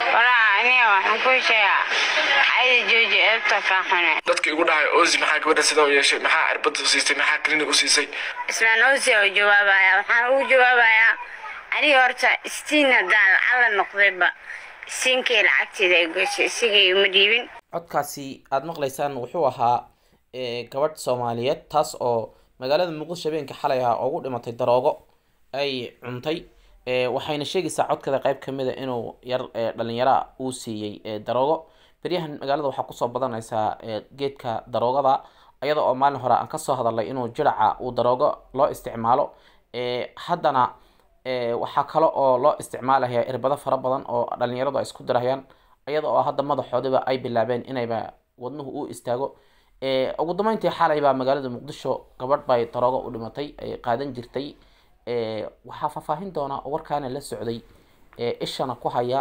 walaa aniga waxaan ku sheegaa cadi jooji eebta ka xune dadka igu dhahay ozi maxaa gabadha sidan u yeeshay maxaa cirbada u siisay maxaa klinig u siisay islaan osi oo jawaabaya waxaan ugu jawaabayaa aniga horta istiin haddaan lacala noqdayba istiinkii lacagteeda ay goysay isigay uma dhiibin codkaasi aada maqlaysaan wuxuu ahaa ee, gabadh soomaaliyeed taas oo magaalada muqdisho habeenka xalay ah ugu dhimatay daroogo ay cuntay ee, waxayna sheegaysaa codkada qeyb kamid a inuu yar ee, dhalinyara uu siiyey ee, daroogo beryahan magaalada waxaa kusoo badanaysaa ee, geedka daroogada iyada oo maalin hore aan kasoo hadalnay inuu jiraca uu daroogo loo isticmaalo ee, haddana ee, waxaa kale oo loo isticmaalaya irbado fara badan oo dhalinyaradu ay isku dirayaan iyada oo hadda madaxoodiba ay bilaabeen inayba wadnuhu u istaago ee, ugu dambeyntii xalay baa magaalada muqdisho gabadh bay daroogo u dhimatay ay qaadan jirtay ee, waxaa faahfaahin doona oo warkaana la socday ee, ishana ku haya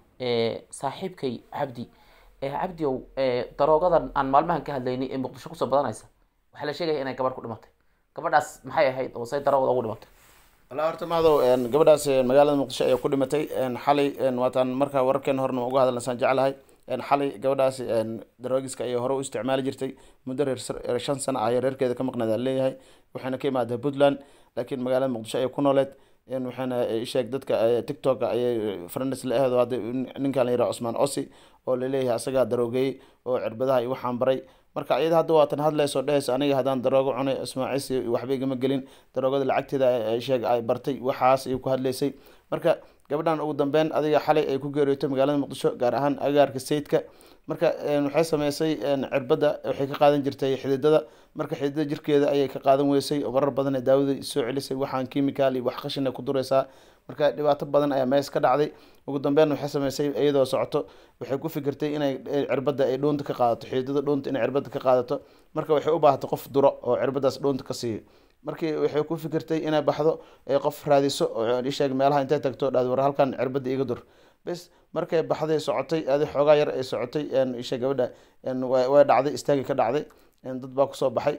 ee, saaxiibkay cabdi ee, cabdi ow ee, daroogadan aan maalmahan ka hadlaynay ee muqdisho kusoo badanaysa waxaa la sheegaya inay gabadh ku dhimatay gabadhaas maxay ahayd oo say daroogada ugu dhimatay walaa horta madow gabadhaas een, magaalada muqdisho ayaa ku dhimatay een, xalay een, waataan markaa wararkeen horena uga hadalnasaan jeclahay een, xalay gabadhaas een, daroogiska ayay hore u isticmaali jirtay muddo reer reer shan sano ah ayay reerkeeda ka maqnayd aan leeyahay waxayna ka imaadaa puntland laakiin magaalada muqdisho ayay ku nooleed een, waxayna isheeg dadka tiktok ayay friends la ahdo hadda ninkan la yidhaha cusmaan osi oo laleeyahay asagaa daroogeeyey oo cirbadaha iyo waxaan baray marka iyada hadda waatan hadlayso dhehaysa aniga haddaan daroogo cunay ismaaciisi waxba igama gelin daroogada lacagteeda ay sheeg ay bartay waxaas ay ku hadlaysay marka gabadhan ugu dambeyn adiga xalay ay ku geeriyootay magaalada muqdisho gaar ahaan agaarka sayidka marka een, waxay sameysay een, cirbada waxay ka qaadan jirtay xididada marka xididada jirkeeda ayay ka qaadan weysay oo marar badan ee daawada soo celisay waxaan chemical iyo wax qashin ay ku duraysaa marka dhibaato badan ayaa mees ka dhacday ugu dambeyn waxay sameysay iyadoo socoto waxay ku fikirtay inay eh, cirbada ay dhoonta ka qaadato xididada dhoonta inay cirbada ka qaadato marka waxay u baahatay qof duro oo cirbadaas dhoonta ka siiyo markii waxay ku fikirtay inay baxdo ee qof raadiso oo isheeg meelaha intay tagto dhahdo war halkan cirbada iga dur bes markay baxday socotay adi xoogaa yar ay socotay een, isha gabadha een, way way dhacday istaagi ka dhacday een, dad baa kusoo baxay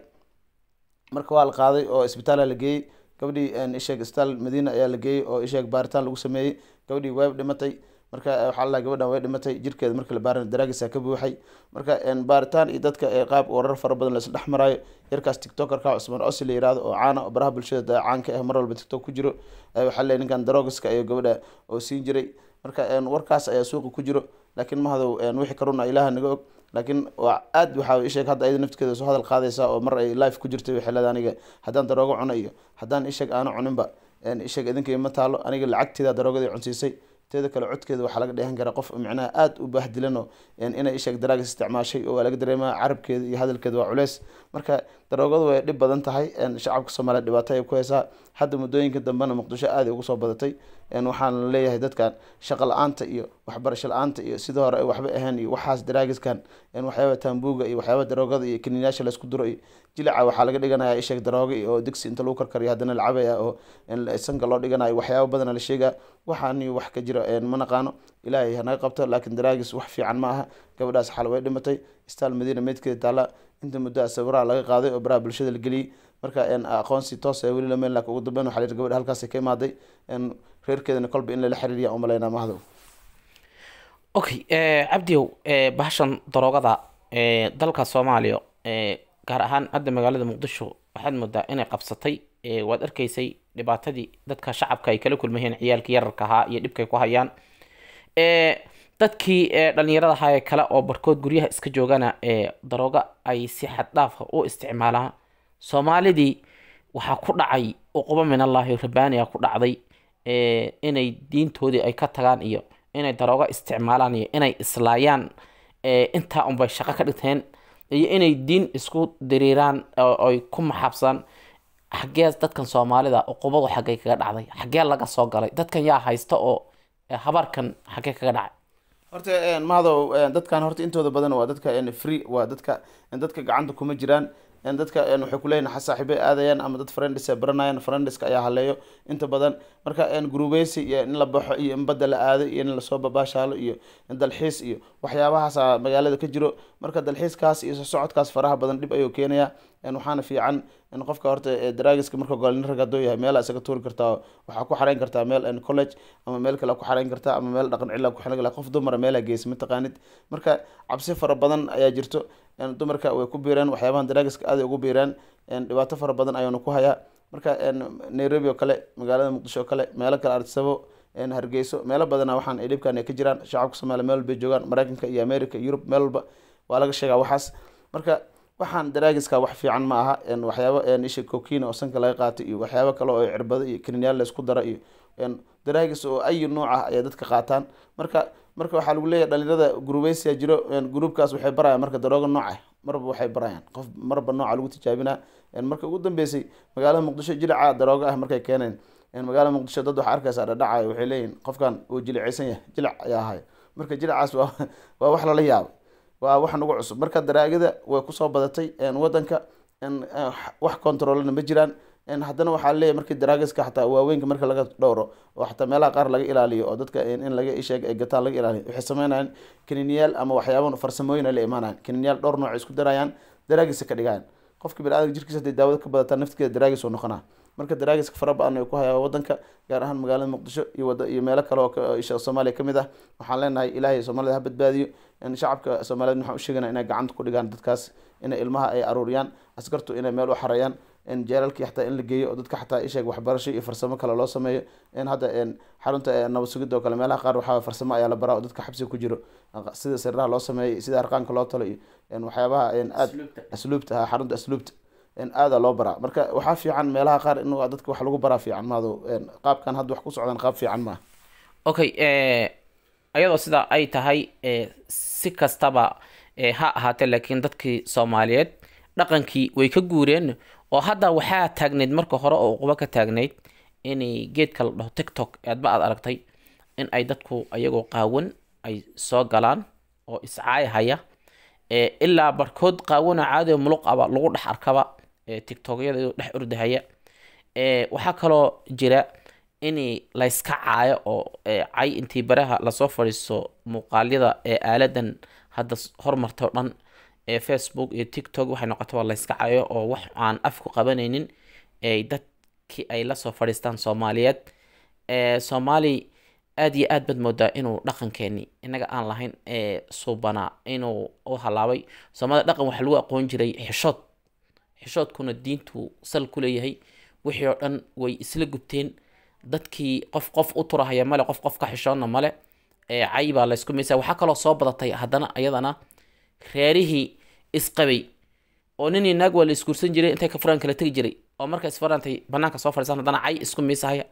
marka waa la qaaday oo isbitaala la geeyey gabadhii een, isheeg isbitaal madiina ayaa la geeyey oo isheeg baaritaan lagu sameeyey gabadhii way dhimatay marka eh, waxaa la gabadhan way dhimatay jirkeeda marka la baaran daraagiisa ka buuxay marka een, baaritaan iyo dadka ee qaab warar fara badan laisla dhex maraayo yarkaas tiktokerka cusmaan osi la yihahdo oo caana oo baraha bulshada da- caanka ah mar walba tiktok ku jiro eh, waxaa leeyahay ninkan daroogiska iyo gabadha oo siin jiray marka een, warkaas ayaa suuqa ku jiro laakiin mahadow een, wixii karuna ilaaha naga og laakiin waa aad waxaa isheeg hadda ayada naftigeeda soo hadal qaadaysa oo mar ay life ku jirtay waxay leedahay aniga haddaan daroogo cuno iyo haddaan isheeg aanu cuninba een, isheeg idinka ima taalo aniga lacagteeda daroogadii cunsiisay teeda kale codkeeda waxaa laga dheehan karaa qof micnaha aada u baahdilan oo een, inay isheeg daraagis isticmaashay oo waa laga dareemaa carabkeeda iyo hadalkeeda waa culeys marka daroogadu way dhib badan tahay een, shacabka soomaaliya dhibaato ay ku haysaa hadda muddooyinka dambena muqdisho aada ugu soo badatay een, waxaana leeyahay dadkan shaqo la-aanta iyo waxbarasho la-aanta iyo sidii hore ay waxba ahayn iyo waxaas daraagiskan een, waxyaaba taambuuga iyo waxyaaba daroogada iyo kiniinayaasha laysku duro iyo jilaca waxaa laga dhiganayaa isheeg darooga iyo oo digsi inta lagu karkariyo haddana la cabaya oo een, sanka loo dhiganayo waxyaaba badana la sheegaa waxaan iyo wax ka jira een, ma naqaano ilaahay hanaga qabto laakiin daraagis wax fiican ma aha gabadhaas xal way dhimatay istaal madiina meydkeeda taala inta muddo a sawiraha laga qaaday oo baraha bulshada la geliyey marka een, aqoonsi toos ee weli lameen laakiin ugu dambeyn waxaa la yidhi gabadha halkaasay ka imaaday een, reerkeedana kolba in lala xiriiriya umalaynaa mahdow okay eh, cabdiow eh, bahashan daroogada eh, dalka soomaaliya eh, gaar ahaan hadda magaalada muqdisho waxaad moodaa inay qabsatay eh, waad arkaysay dhibaatadii dadka shacabka ay kala kulmayeen ciyaalkii yararka ahaa iyo dhibkay ku hayaan eh, dadkii eh, dhalinyarada ahaa ee kale oo barkood guryaha iska joogana ee darooga ay si xad dhaafa u isticmaalaan soomaalidii waxaa ku dhacay uquba min allahi rabbaaniya ku dhacday eh, inay diintoodii ay ka tagaan iyo inay daroogo isticmaalaan iyo inay islaayaan eh, intaa unbay shaqo ka dhigteen iyo inay diin isku diriiraan oo ay ku maxabsaan xaggee dadkan soomaalida uqubadu xaggee kaga dhacday xaggee laga soo galay dadkan yaa haysta oo eh, habarkan xaggee kaga dhacay horta een, mahadow een, dadkan horta intooda badan waa dadka een, free waa dadka een, dadka gacanta kuma jiraan een, dadka een, waxay kuleeyihin saaxiibay aadayaan ama dad friends ay baranayaan friendska ayaa haleeyo inta badan marka een, gurubeysi iyo in la baxo iyo in badda la aado iyo in lasoo babaashaalo iyo in dalxiis iyo waxyaabahaasa magaalada ka jiro marka dalxiiskaas iyo socodkaas faraha badan dhib ayuu keenayaa waxaana fiican in qofka horta daraagiska marka gole nin rag hadduu yahay meel isaga tuuri kartaa waxaa ku xareyn kartaa meel college ama meel kale ku xareyn kartaa ama meel dhaqan cilla ku xareyn kartaa qof dumara meelha geysa mataqaanid marka cabsi fara badan ayaa jirto dumarka way ku biireen waxyaabahan daraagiska aaday ugu biireen dhibaato fara badan ayaanu ku hayaa marka nairobi oo kale magaalada muqdisho oo kale meelo kale artisabo hargeyso meelo badana waxaan ay dhibkan ay ka jiraan shacabka soomaaliya meel walbay joogaan mareykanka iyo america yurub meel walba waa laga sheegaa waxaas marka waxaan daraagiska wax fiican ma aha waxyaaba isha cokiina oo sanka laga qaatay iyo waxyaabo kale oo cirbado iyo krinyaal laysku dara iyo daraagis oo ayi nooc ah ayay dadka qaataan marka marka waxaa lagu leeyahay dhalinyarada gurubeysiya jiro gruubkaas waxay barayaan marka darooga nooc ah marba waxay barayaan qof marba nooca lagu tijaabinaa marka ugu dambeysay magaalada muqdisho jilica darooga ah markay keeneen magaalada muqdisho dad waxaa arkaysaa dhadhacayo waxay leeyihin qofkan uu jilicaysan yahay jilic ayaa ahay marka jilicaas waa waa wax lala yaabo waa wax nagu cusub marka daraagada way kusoo badatay wadanka wax controlna ma jiraan haddana waxaa leeyahy markii daraagiska xataa waaweynka marka laga dhowro oo xataa meelaha qaar laga ilaaliyo oo dadka in laga isheeg ay gataan laga ilaaliyo waxay sameynayaan kaniniyaal ama waxyaaba farsamooyin ay la imaanayaan kaniniyaal dhowr nooc isku darayaan daraagisa ka dhigaan qofka biniadamka jirkiisa haday daawada ka badataa naftigeeda daraagis oo noqonaa marka daraagiska fara ba-an ay ku hayaa wadanka gaar ahaan magaalada muqdisho iyo wada iyo meelo kale oo isha soomaaliya kamid ah waxaan leenahay ilaahay soomaalida ha badbaadiyo shacabka soomaaliyeed waxaan usheegana inay gacanta ku dhigaan dadkaas inay ilmaha ay aruuriyaan askartu inay meel u xareeyaan jeelalkii xataa in la geeyo oo dadka xataa isheeg waxbarasho iyo farsamo kale loo sameeyo in hadda xarunta nabad sugidda oo kale meelaha qaar waxaa farsamo ayaa la baraa oo dadka xabsiga ku jiro sida siriraha loo sameeyo sida arqaanka loo talo iyo waxyaabaha aad asluubta ha xarunta asluubta aada loo baraa marka waxaa fiican meelaha qaar in dadka wax lagu baraa fiican maado qaabkan hadda wax ku socdaan qaab fiican maaha okay ayadoo sidaa ay tahay si kastaba ha ahaatee laakiin dadkii soomaaliyeed dhaqankii way ka guureen oo hadda waxaa taagnayd marka hore oo uquba ka taagnayd inay geedka la dhaho tiktok aadba aad aragtay in ay dadku ayagoo qaawan ay soo galaan oo iscaayhaya ilaa barkood qaawana caadi muluq aba lagu dhex arkaba tiktokyada dhex ordahaya waxaa kaloo jira in layska caayo oo cay intii baraha lasoo fadhiisto muuqaalyada ee aaladan hadda hormartay o dhan ee facebook iyo tiktok waxay noqotay waa layska cayo oo wax aan afku qabanaynin dadkii ay lasoo fadhiistaan soomaaliyeed soomaali aada iyo aad baad moodaa inuu dhaqankeeni inaga aan lahayn suubanaa inuu u halaabay soomaalida dhaqan waxaa lagu aqoon jiray xishood xishoodkuna diintu sal ku leeyahay wixii oo dhan way isla gubteen dadkii qof qof u turahaya male qof qof ka xishoodna male cay baa laysku maysa waxaa kaloo soo badatay haddana iyadana reerihii isqabay oo ninii naag waa la isguursan jiray intay ka furaan kala tegi jiray oo marka isfarantay banaanka soo fadhiisaan haddana cay isku miisahaya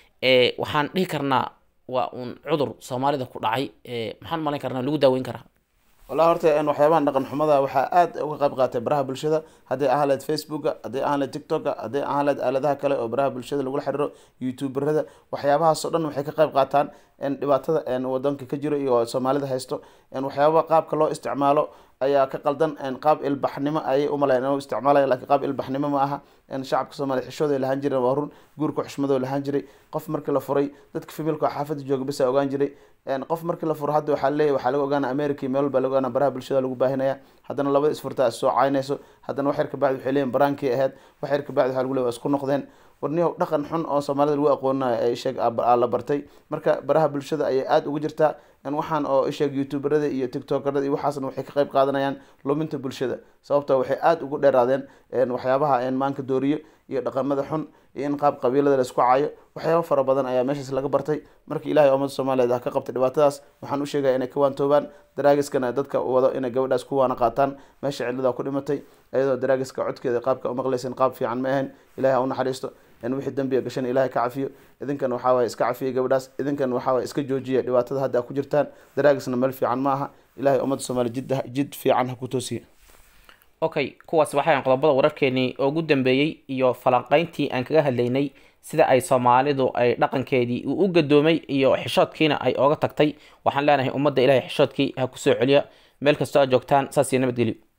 waxaan dhihi karnaa waa uun cudur soomaalida ku dhacay maxaan malayn karnaa lagu daaweyn karaa wallahi horta waxyaabahan dhaqan xumada waxaa aada uga qayb qaatay baraha bulshada hadday ahaan lahayd facebooka hadday ahaan lahayd tiktoka hadday ahaan lahayd aaladaha kale oo baraha bulshada lagula xiriiro youtuberada waxyaabahaas oo dhan waxay ka qayb qaataan dhibaatada wadanka ka jiro iyo soomaalida haysto waxyaabaa qaabka loo isticmaalo ayaa ka qaldan qaab ilbaxnimo ayay umalayan inuu isticmaalaya lakiin qaab ilbaxnimo ma aha shacabka soomaaliya xishooday lahaan jireen waa run guurka xushmadoo lahaan jiray qof markii la furay dadka femilka xaafada jooga bisa ogaan jiray qof markii la furo hadda waxaa leeyahy waxaa laga ogaana america meel walba laga ogaana baraha bulshada lagu baahinaya haddana labada isfurtaa is soo caynayso haddana wax yar kabacdi waxay leeyihin baraankii ahayd wax yar kabacdi waxaa lagu leey waa isku noqdeen warniyow dhaqan xun oo soomaalida lagu aqooninayo ay sheeg la bartay marka baraha bulshada ayay aada ugu jirtaa waxaan oo isheeg youtuberada iyo tiktokerada iyo waxaasna waxay ka qayb qaadanayaan luminta bulshada sababta waxay aada ugu dheeraadeen waxyaabaha maanka dooriyo iyo dhaqamada xun iyo in qaab qabiilada la isku cayo waxyaaba fara badan ayaa meeshaas laga bartay marka ilahay ummadda soomaaliyeed ha ka qabtay dhibaatadaas waxaan u sheegaya inay ka waantoobaan daraagiskana dadka wado inay gabadhaas ku waana qaataan meesha cidladaa ku dhimatay iyadoo daraagiska codkeeda qaabka umaqlaysan qaab fiican ma ahayn ilahay ha u naxariisto wixii dambiga gashan ilahay ka cafiyo idinkan waxaa waye iska cafiya gabadhaas idinkan waxaa waye iska joojiya dhibaatada hadda a ku jirtaan daraagisna meel fiican ma aha ilahay ummadda soomaaliya jid jid fiican ha ku toosiya okay kuwaas waxayan qodobada wararkeenii ugu dambeeyey iyo falanqeyntii aan kaga hadlaynay sida ay soomaalidu ay dhaqankeedii uu u gadoomay iyo xishoodkiina ay ooga tagtay waxaan leenahay ummadda ilahay xishoodkii ha kusoo celiya meel kastoo aad joogtaan saas iyo nabadgelyo